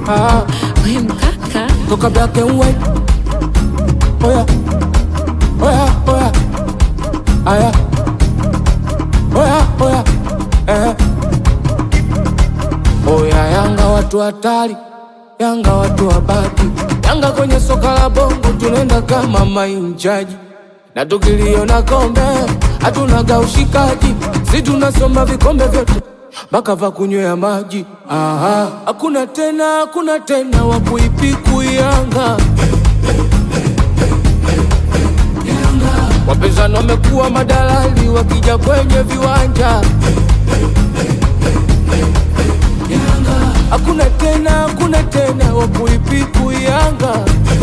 ah, We mkaka toka black and white. Oya, oya, oya, aya, oya, oya, eh. Oya, Yanga watu hatari, Yanga watu wabaki, Yanga kwenye soka la bongo tunaenda kama mainjaji, na tukiliona kombe hatunaga ushikaji, si tunasoma vikombe vyote mpaka va kunywea maji. Aha, hakuna tena, hakuna tena wa kuipiku Yanga. Wapinzani wamekuwa madalali wakija kwenye viwanja. Hakuna tena, hakuna tena wa kuipiku Yanga.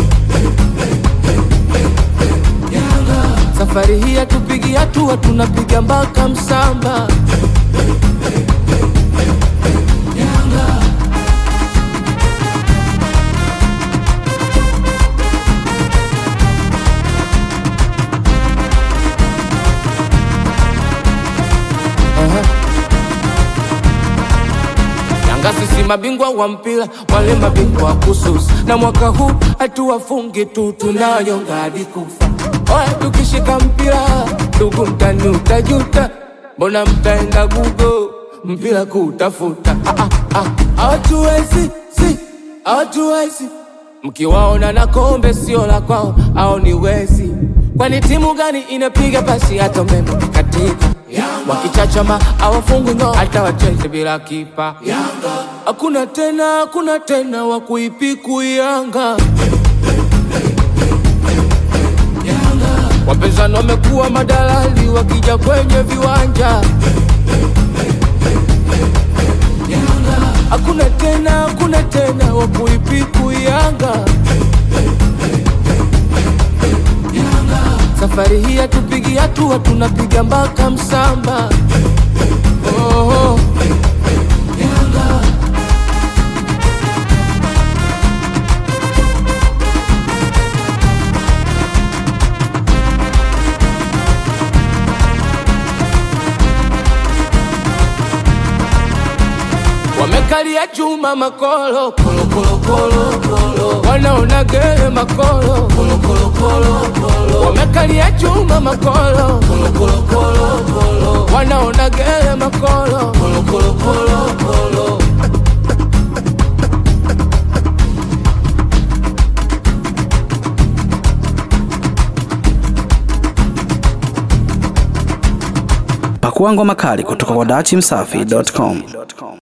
Safari hii hatupigi hatua, tunapiga mpaka msamba. Aha. Yanga sisi mabingwa wa mpira, wale mabingwa wa kususa, na mwaka huu hatuwafungi tu, tunayonga hadi kufa. Oya, tukishika mpira ndugu, mtani utajuta, mbona mtaenda gugo mpira kutafuta? Ah, ah, ah, Hawatuwezi, si hawatuwezi Mkiwaona na kombe sio la kwao, au ni wezi? Kwani timu gani inapiga pasi hata umeme katika wakichachama awafungwi ngo hata wacheze bila kipa. Hakuna tena, hakuna tena wa kuipiku Yanga. Wapinzani wamekuwa madalali wakija kwenye viwanja. Hakuna tena, hakuna tena wa kuipiku Yanga. Safari hii hatupigi hatua, tunapiga mpaka msamba. Oh, wamekalia chuma makolo kolo kolo kolo kolo, wanaona gele makolo kolo kolo kolo kolo, wamekalia chuma makolo kolo kolo kolo kolo, wanaona gele makolo kolo kolo kolo kolo. Pakua ngoma kali kutoka kwa dachimsafi.com.